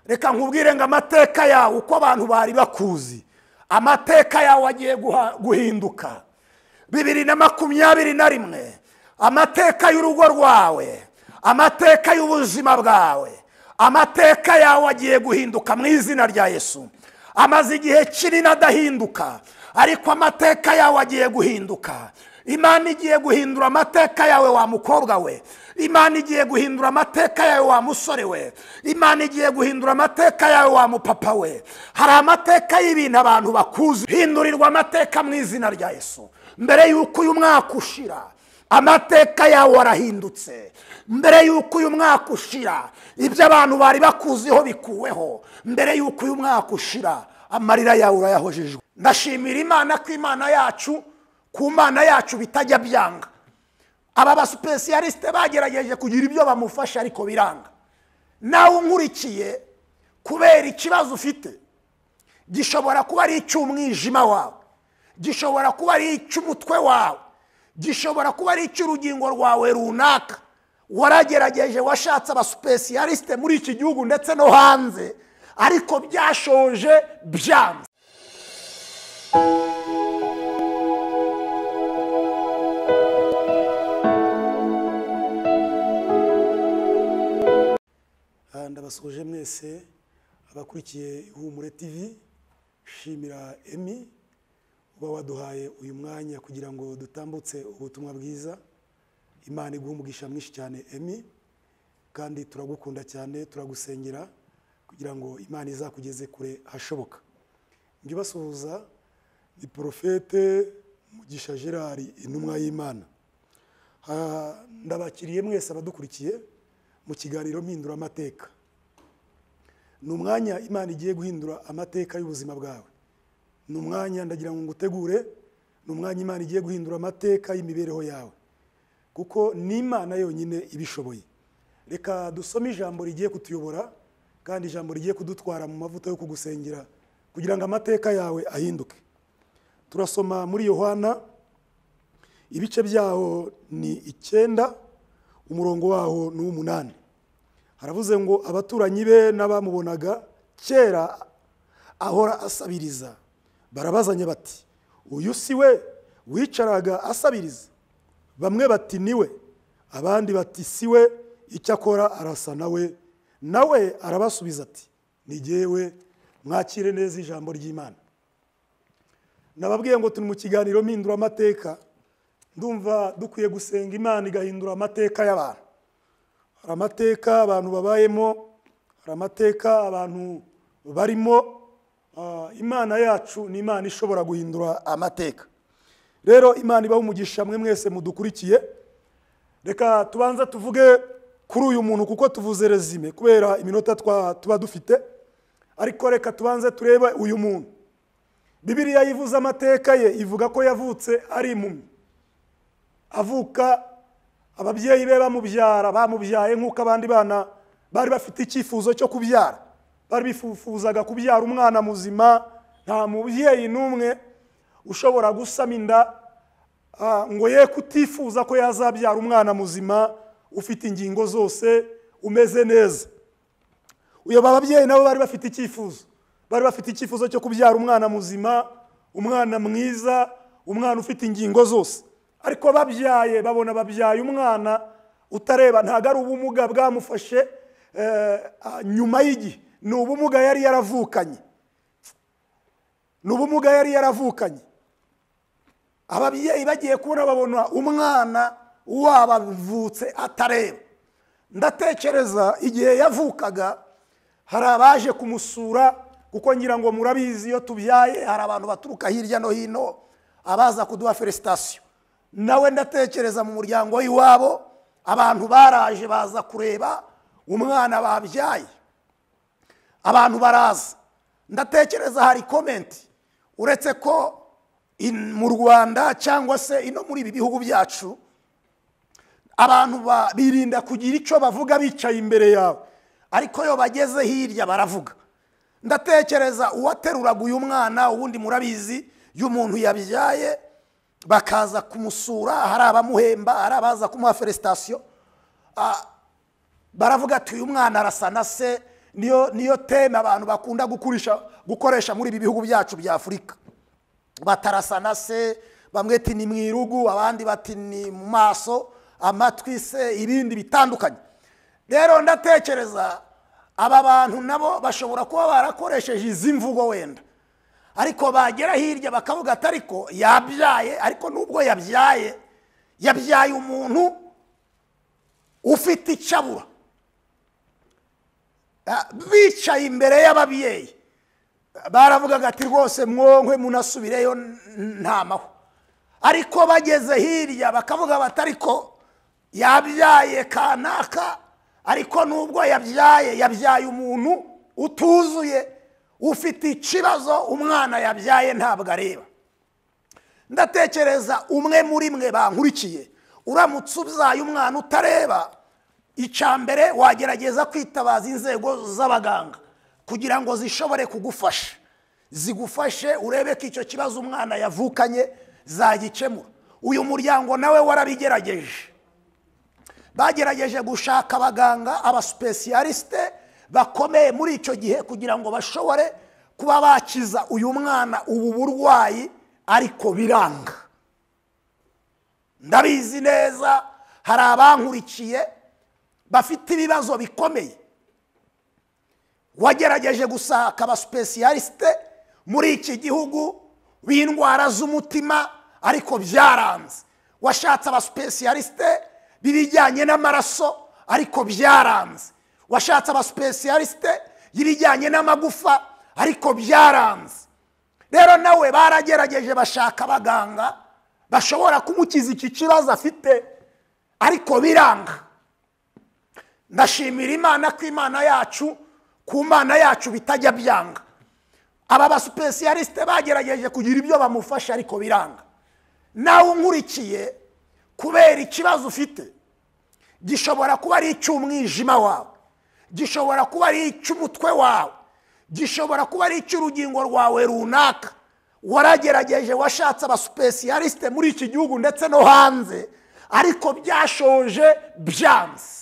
reka nkubwire ngo amateka yawe uko abantu bari bakuzi amateka yawe agiye guha- guhinduka bibiri na makumyabiri na rimwe amateka y'urugo rwawe amateka y'ubuzima bwawe amateka yawe agiye guhinduka mu izina rya yesu amaze igihe kinini adahinduka ariko amateka yawe agiye guhinduka imana igiye guhindura amateka yawe wa mukobwa we imana igiye guhindura amateka yawe wa musore we imana igiye guhindura amateka yawe wa mupapa we hari amateka y'ibintu abantu bakuzi hindurirwa amateka mu izina rya yesu mbere y'uko uyu mwaka ushira amateka yawe arahindutse mbere y'uko uyu mwaka ushira ibyo abantu bari bakuziho bikuweho mbere y'uko uyu mwaka ushira amarira yawe urayahojejwe ndashimira imana ko imana yacu ku mana yacu bitajya byanga aba basupesiyalisite bagerageje kugira ibyo bamufasha ariko biranga nawe unkurikiye kubera ikibazo ufite gishobora kuba ari icy'umwijima wawe gishobora kuba ari icy'umutwe wawe gishobora kuba ari icy'urugingo rwawe runaka waragerageje washatse abasupesiyalisite muri iki gihugu ndetse no hanze ariko byashoje byanze Ah, ndabasoje mwese abakurikiye ihumure tv shimira emi uba waduhaye uyu mwanya kugira ngo dutambutse ubutumwa bwiza imana iguhe umugisha mwinshi cyane emi kandi turagukunda cyane turagusengera kugira ngo imana izakugeze kure hashoboka njye ubasuhuza ni porofete mugisha gerard intumwa y'imana Ah, ndabakiriye mwese abadukurikiye mu kiganiro mpindura amateka ni umwanya imana igiye guhindura amateka y'ubuzima bwawe ni umwanya ndagira ngo ngutegure ni umwanya imana igiye guhindura amateka y'imibereho yawe kuko ni imana yonyine ibishoboye reka dusome ijambo rigiye kutuyobora kandi ijambo rigiye kudutwara mu mavuta yo kugusengera kugira ngo amateka yawe ahinduke turasoma muri yohana ibice byaho ni icyenda umurongo waho ni uw'umunani haravuze ngo abaturanyi be n'abamubonaga kera ahora asabiriza barabazanya bati uyu si we wicaraga asabiriza bamwe bati ni we abandi bati si we icyo akora arasa nawe nawe arabasubiza ati ni jyewe mwakire neza ijambo ry'imana nababwiye ngo turi mu kiganiro mpindura amateka ndumva dukwiye gusenga imana igahindura amateka y'abantu hari amateka abantu babayemo hari amateka abantu barimo Ah, imana yacu ni imana ishobora guhindura amateka rero imana ibaho umugisha mwe mwese mudukurikiye reka tubanza tuvuge kuri uyu muntu kuko tuvuze rezime kubera iminota twa- tuba dufite ariko reka tubanze turebe uyu muntu bibiliya yivuze amateka ye ivuga ko yavutse ari impumyi avuka ababyeyi be bamubyara bamubyaye nk'uko abandi bana bari bafite icyifuzo cyo kubyara bari bifuzaga kubyara umwana muzima nta mubyeyi n'umwe ushobora gusama inda ah, ngo ye kutifuza ko yazabyara umwana muzima ufite ingingo zose umeze neza uyo bababyeyi nabo bari bafite icyifuzo bari bafite icyifuzo cyo kubyara umwana muzima umwana mwiza umwana ufite ingingo zose ariko babyaye babona babyaye umwana utareba ntabwo ari ubumuga bwamufashe eh, ah, nyuma y'igihe ni ubumuga yari yaravukanye ni ubumuga yari yaravukanye ababyeyi bagiye kubona babona umwana wabavutse atareba ndatekereza igihe yavukaga hari abaje kumusura kuko ngira ngo murabizi iyo tubyaye hari abantu baturuka hirya no hino abaza kuduha felicitasiyo nawe ndatekereza mu muryango w'iwabo abantu baraje baza kureba umwana babyaye abantu baraza ndatekereza hari komenti uretse ko in- mu rwanda cyangwa se ino muri ibi bihugu byacu abantu ba- birinda kugira icyo bavuga bicaye imbere yawe ariko iyo bageze hirya baravuga ndatekereza uwateruraga uyu mwana ubundi murabizi iyo umuntu yabyaye bakaza kumusura hari abamuhemba hari abaza kumuha felicitasiyo baravuga ati uyu mwana arasa na se niyo niyo teme abantu bakunda gukoresha gukoresha muri ibi bihugu byacu bya afurika batarasana se bamwe ati ni mu irugu abandi bati ni mu maso amatwi se ibindi bitandukanye rero ndatekereza aba bantu nabo bashobora kuba barakoresheje izi mvugo wenda ariko bagera hirya bakavuga ati ariko yabyaye ariko nubwo yabyaye yabyaye umuntu ufite icyo abura Ah, bicaye imbere y'ababyeyi baravugaga ati rwose mwonkwe munasubireyo ntamaho ariko bageze hirya bakavuga bati ariko yabyaye kanaka ariko nubwo yabyaye yabyaye umuntu utuzuye ufite ikibazo umwana yabyaye ntabwo areba ndatekereza umwe muri mwe bankurikiye uramutse ubyaye umwana utareba icya mbere wagerageza kwitabaza inzego z'abaganga kugira ngo zishobore kugufasha zigufashe urebe ko icyo kibazo umwana yavukanye zagikemura uyu muryango nawe warabigerageje bagerageje gushaka abaganga abasipesiyalisite bakomeye muri icyo gihe kugira ngo bashobore kuba bakiza uyu mwana ubu burwayi ariko biranga ndabizi neza hari abankurikiye bafite ibibazo bikomeye wagerageje gushaka abasipesiyalisite muri iki gihugu b'indwara z'umutima ariko byaranze washatse abasipesiyalisite b'ibijyanye n'amaraso ariko byaranze washatse abasipesiyalisite y'ibijyanye n'amagufa ariko byaranze rero nawe baragerageje bashaka abaganga bashobora kumukiza iki kibazo afite ariko biranga ndashimira imana ko imana yacu ku mana yacu bitajya byanga aba basipesiyalisite bagerageje kugira ibyo bamufasha ariko biranga nawe unkurikiye kubera ikibazo ufite gishobora kuba ari icy'umwijima wawe gishobora kuba ari icy'umutwe wawe gishobora kuba ari icy'urugingo rwawe runaka waragerageje washatse abasipesiyalisite muri iki gihugu ndetse no hanze ariko byashoje byanze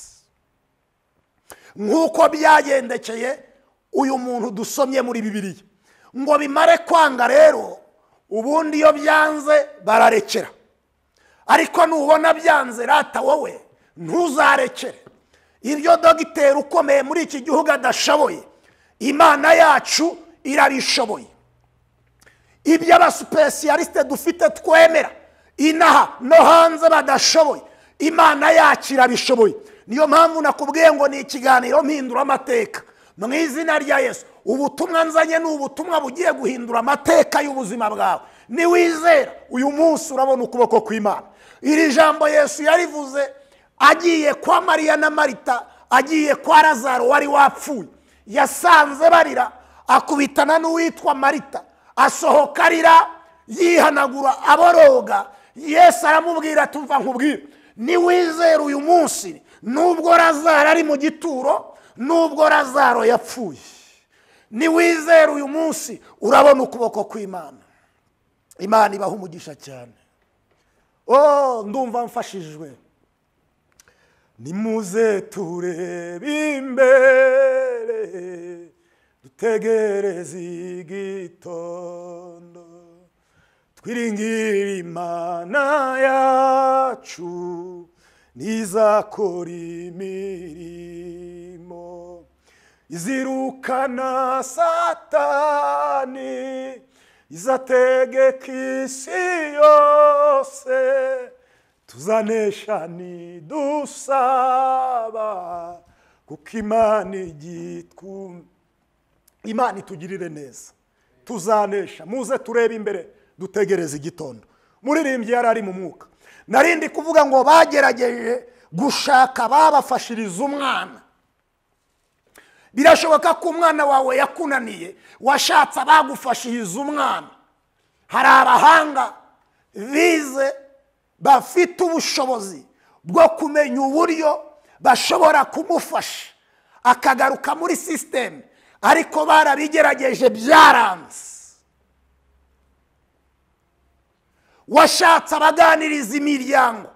nk'uko byagendekeye uyu muntu dusomye muri bibiriya ngo bimare kwanga rero ubundi iyo byanze bararekera ariko nubona byanze rata wowe ntuzarekere ibyo dogiteri ukomeye muri iki gihugu adashoboye imana yacu irabishoboye ibyo abasipesiyalisite dufite twemera inaha no hanze badashoboye imana yacu irabishoboye niyo mpamvu nakubwiye ngo ni ikiganiro mpindura amateka mu izina rya yesu ubutumwa nzanye ni ubutumwa bugiye guhindura amateka y'ubuzima bwawe niwizera uyu munsi urabona ukuboko kw'imana iri jambo yesu yarivuze agiye kwa mariya na marita agiye kwa razaro wari wapfuye yasanze barira akubitana n'uwitwa marita asohoka arira yihanagura aboroga yesu aramubwira tuva nkubwira niwizera uyu munsi nubwo razaro ari mu gituro nubwo razaro yapfuye niwizera uyu munsi urabona ukuboko kw'imana imana ibaha umugisha cyane oh ndumva mfashijwe nimuze turebe imbere dutegereze igitondo twiringire imana yacu ntizakora imirimo izirukana satani izategeka isi yose tuzanesha nidusaba kuko imana igitwumva imana itugirire neza tuzanesha muze turebe imbere dutegereze igitondo muririmbyi yari ari mu mwuka narindi kuvuga ngo bagerageje gushaka ababafashiriza umwana birashoboka ko umwana wawe yakunaniye washatse abagufashiriza umwana hari abahanga bize bafite ubushobozi bwo kumenya uburyo bashobora kumufasha akagaruka muri sisiteme ariko barabigerageje byaranze washatse abaganiriza imiryango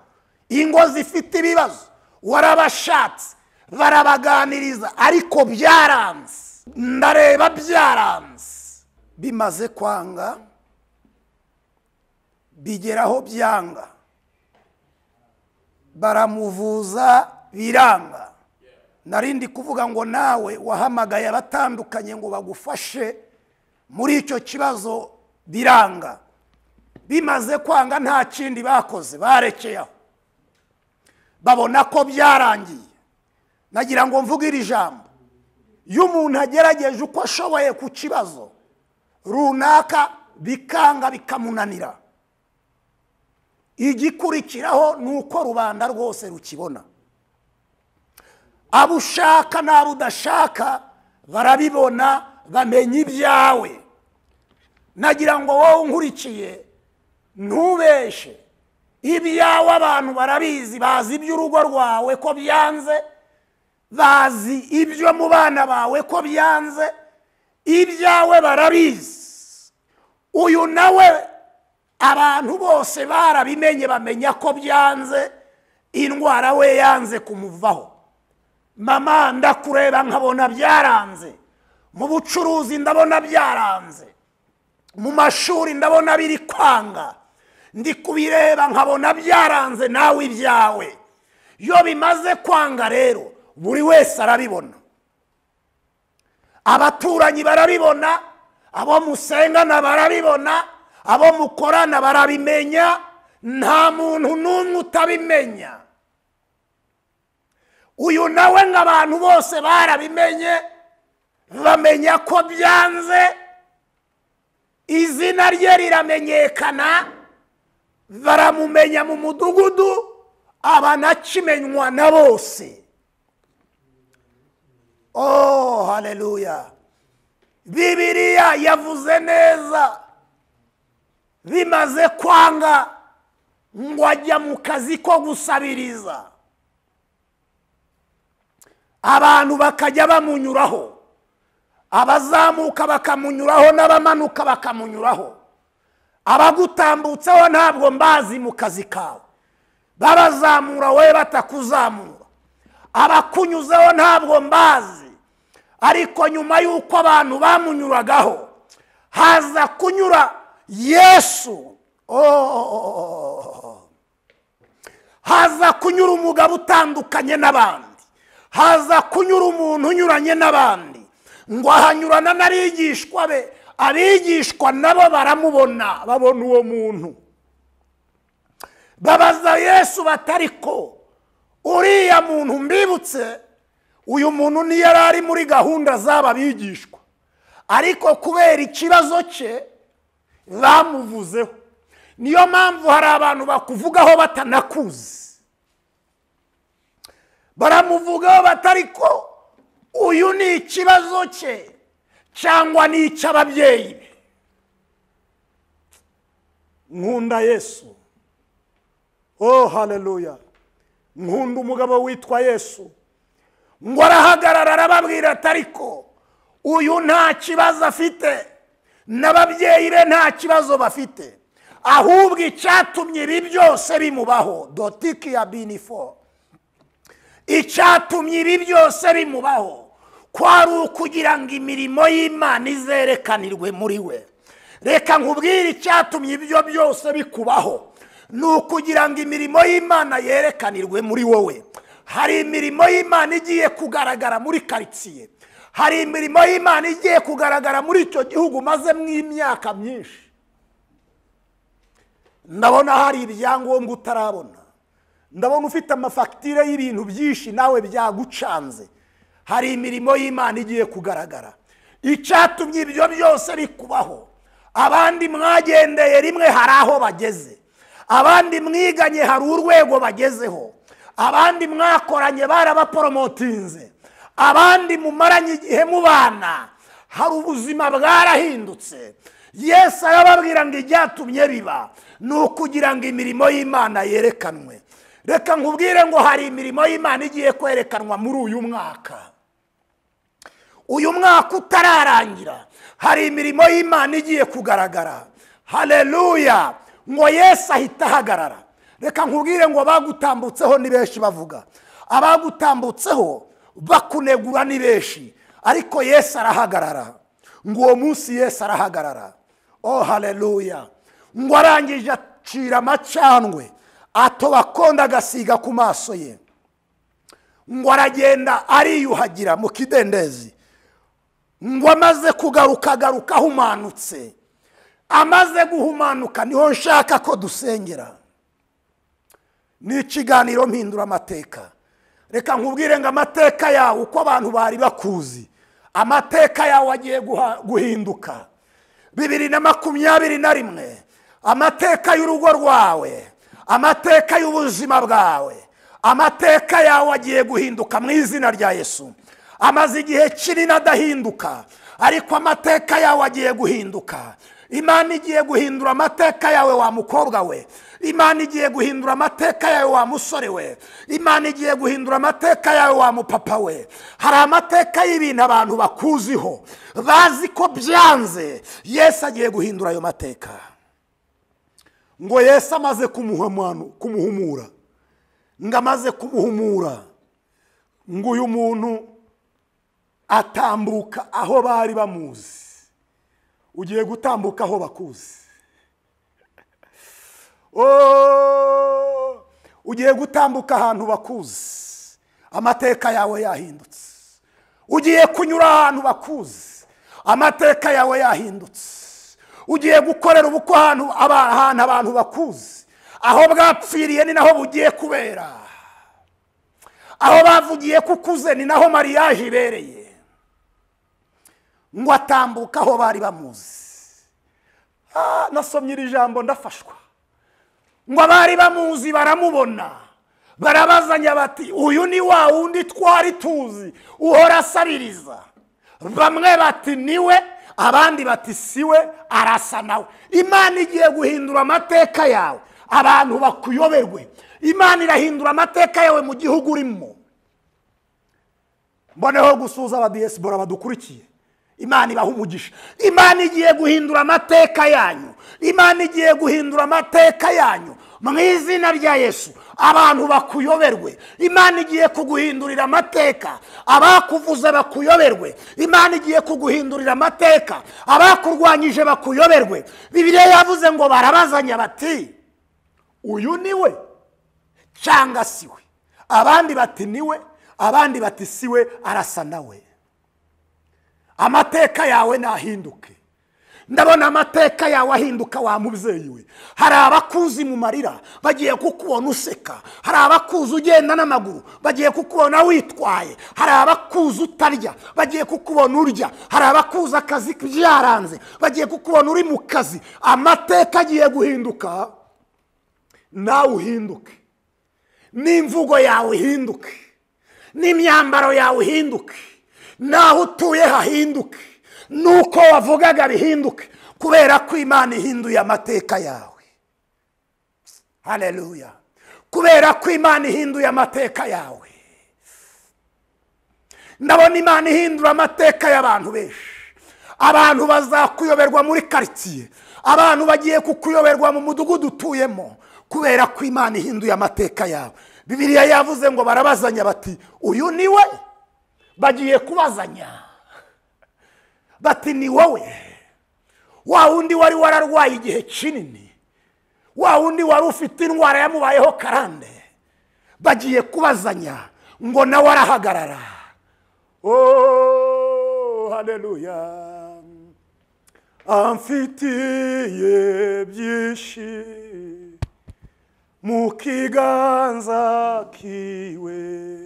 ingo zifite ibibazo warabashatse barabaganiriza ariko byaranze ndareba byaranze bimaze kwanga bigeraho byanga baramuvuza biranga narindi kuvuga ngo nawe wahamagaye abatandukanye ngo bagufashe muri icyo kibazo biranga bimaze kwanga nta kindi bakoze barekeye aho babona ko byarangiye nagira ngo mvuge iri jambo iyo umuntu agerageje uko ashoboye ku kibazo runaka bikanga bikamunanira igikurikiraho ni uko rubanda rwose rukibona abo ushaka n'abo udashaka barabibona bamenya ibyawe nagira ngo wowe nkurikiye ntubeshe ibyawe abantu barabizi bazi iby'urugo rwawe ko byanze bazi ibyo mu bana bawe ko byanze ibyawe barabizi uyu nawe abantu bose barabimenye bamenya ko byanze indwara we yanze kumuvaho mama ndakureba nkabona byaranze mu bucuruzi ndabona byaranze mu mashuri ndabona biri kwanga ndi kubireba nkabona byaranze nawe ibyawe iyo bimaze kwanga rero buri wese arabibona abaturanyi barabibona abo musengana barabibona abo mukorana barabimenya nta muntu n'umwe utabimenya uyu nawe nk'abantu bose barabimenye bamenya ko byanze izina rye riramenyekana baramumenya mu mudugudu aba anakimenywa na bose oh haleluya bibiriya yavuze neza bimaze kwanga ngo ajya mu kazi ko gusabiriza abantu bakajya bamunyuraho abazamuka bakamunyuraho n'abamanuka bakamunyuraho abagutambutseho ntabwo mbazi mu kazi kawe babazamura wowe batakuzamura abakunyuzeho ntabwo mbazi ariko nyuma y'uko abantu bamunyuragaho haza kunyura yesu haza kunyura umugabo utandukanye n'abandi haza kunyura umuntu unyuranye n'abandi ngo ahanyurana n'abigishwa be abigishwa nabo baramubona babona uwo muntu babaza yesu batari ko uriya muntu mbibutse uyu muntu niyo yari ari muri gahunda z'aba bigishwa ariko kubera ikibazo cye bamuvuzeho niyo mpamvu hari abantu bakuvugaho batanakuzi baramuvugaho batari ko uyu ni ikibazo cye cyangwa ni icy'ababyeyi be nkunda yesu oh haleluya nkunda umugabo witwa yesu ngo arahagarara arababwira atari ko uyu nta kibazo afite n'ababyeyi be nta kibazo bafite ahubwo icyatumye ibi byose bimubaho dotiki ya binifo icyatumye ibi byose bimubaho kwari ukugira ngo imirimo y'imana izerekanirwe muri we reka nkubwire icyatumye ibyo byose bikubaho ni ukugira ngo imirimo y'imana yerekanirwe muri wowe hari imirimo y'imana igiye kugaragara muri karitsiye hari imirimo y'imana igiye kugaragara muri icyo gihugu umazemo imyaka myinshi ndabona hari ibyangombwa utarabona ndabona ufite amafagitire y'ibintu byinshi nawe byagucanze hari imirimo y'imana igiye kugaragara icyatumye ibyo byose bikubaho abandi mwagendeye rimwe hari aho bageze abandi mwiganye hari urwego bagezeho abandi mwakoranye barabaporomotinze abandi mumaranye igihe mubana hari ubuzima bwarahindutse yesu arababwira ngo ibyatumye biba ni ukugira ngo imirimo y'imana yerekanwe reka nkubwire ngo hari imirimo y'imana igiye kwerekanwa muri uyu mwaka uyu mwaka utararangira hari imirimo y'imana igiye kugaragara hareruya ngo yesu ahita ahagarara reka nkubwire ngo abagutambutseho ni benshi bavuga abagutambutseho bakunegura ni benshi ariko yesu arahagarara ngo uwo munsi yesu arahagarara oh hareruya ngo arangije acira amacandwe atoba konda agasiga ku maso ye ngo aragenda ariyuhagira mu kidendezi ngo amaze kugaruka agaruka ahumanutse amaze guhumanuka niho nshaka ko dusengera ni ikiganiro mpindura amateka reka nkubwire ngo amateka yawe uko abantu bari bakuzi amateka yawe agiye guha- guhinduka bibiri na makumyabiri na rimwe amateka y'urugo rwawe amateka y'ubuzima bwawe amateka yawe agiye guhinduka mu izina rya yesu amaze igihe kinini adahinduka ariko amateka yawe agiye guhinduka imana igiye guhindura amateka yawe wa mukobwa we imana igiye guhindura amateka yawe wa musore we imana igiye guhindura amateka yawe wa mupapa we hari amateka y'ibintu abantu bakuziho bazi ko byanze yesu agiye guhindura ayo mateka ngo yesu amaze kumuhumanu- kumuhumura ngo amaze kumuhumura ngo uyu muntu atambuka aho bari bamuzi ugiye gutambuka aho bakuzi Oh, ugiye gutambuka ahantu bakuzi amateka yawe yahindutse ugiye kunyura ahantu bakuzi amateka yawe yahindutse ugiye gukorera ubukwe ahantu aba- ahantu abantu bakuzi aho bwapfiriye ni naho bugiye kubera aho bavugiye ko ukuze ni naho mariyaje ibereye ngo atambuka aho bari bamuzi Ah, nasomye iri jambo ndafashwa ngo abari bamuzi baramubona barabazanya bati uyu ni wa wundi twari tuzi uhora asaririza bamwe bati niwe abandi bati siwe arasa nawe imana igiye guhindura amateka yawe abantu bakuyoberwe imana irahindura amateka yawe mu gihugu urimo mboneho gusuhuza abadiyesibora badukurikiye imana ibaha umugisha imana igiye guhindura amateka yanyu imana igiye guhindura amateka yanyu mu izina rya yesu abantu bakuyoberwe imana igiye kuguhindurira amateka abakuvuze bakuyoberwe imana igiye kuguhindurira amateka abakurwanyije bakuyoberwe bibiliya yavuze ngo barabazanya bati uyu ni we cyangwa si we abandi bati ni we abandi bati si we arasa nawe amateka yawe nahinduke ndabona amateka yawe ahinduka wa mubyeyi we hari abakuzi mu marira bagiye kukubona useka hari abakuzi ugenda n'amaguru bagiye kukubona witwaye hari abakuzi utarya bagiye kukubona urya hari abakuzi akazi byaranze bagiye kukubona uri mu kazi amateka agiye guhinduka nawe uhinduke n'imvugo yawe ihinduke n'imyambaro yawe ihinduke n'aho utuye hahinduke n'uko wavugaga bihinduke kubera ko imana ihinduye amateka yawe hareruya kubera ko imana ihinduye amateka yawe ndabona imana ihindura amateka y'abantu benshi abantu bazakuyoberwa muri karitsiye abantu bagiye kukuyoberwa mu mudugudu utuyemo kubera ko imana ihinduye amateka yawe bibiliya yavuze ngo barabazanya bati uyu ni we bagiye kubazanya bati ni wowe wa wundi wari wararwaye igihe kinini wa wundi wari ufite indwara yamubayeho karande bagiye kubazanya ngo nawe arahagarara oh haleluya amfitiye byinshi mu kiganza kiwe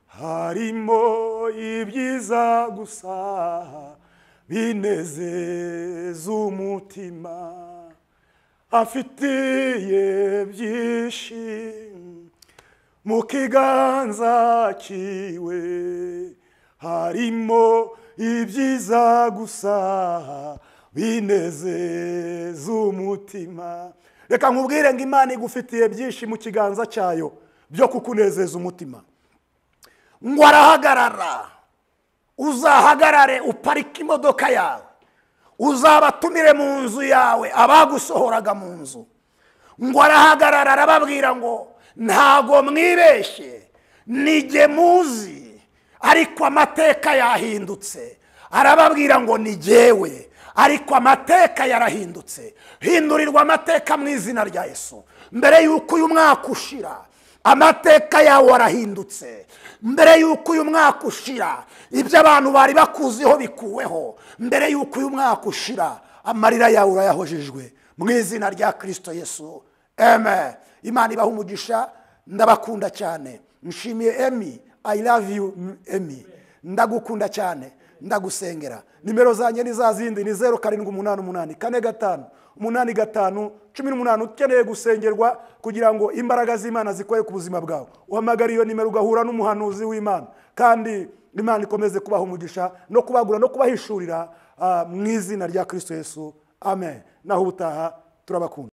harimo ibyiza gusa binezeza umutima afitiye byinshi mu kiganza kiwe harimo ibyiza gusa binezeza umutima reka nkubwire ngo imana igufitiye byinshi mu kiganza cyayo byo kukunezeza umutima ngo arahagarara uzahagarare uparike imodoka yawe uzabatumire mu nzu yawe abagusohoraga mu nzu ngo arahagarara arababwira ngo ntago mwibeshye nige muzi ariko amateka yahindutse arababwira ngo ni jyewe ariko amateka yarahindutse hindurirwa amateka mu izina rya yesu mbere y'uko uyu mwaka ushira amateka yawe arahindutse mbere y'uko uyu mwaka ushira ibyo abantu bari bakuziho bikuweho mbere y'uko uyu mwaka ushira amarira yawe urayahojejwe mu izina rya kirisito yesu eme imana ibaha umugisha ndabakunda cyane nshimiye emi i love you emi ndagukunda cyane ndagusengera nimero zanjye ni za zindi ni zeru karindwi umunani umunani kane gatanu umunani gatanu cumi n'umunani ukeneye gusengerwa kugira ngo imbaraga z'imana zikore ku buzima bwawe uhamagara iyo nimero ugahura n'umuhanuzi w'imana kandi imana ikomeze kubaha umugisha no kubagura no kubahishurira ah, mu izina rya kirisito yesu amen naho ubutaha turabakunda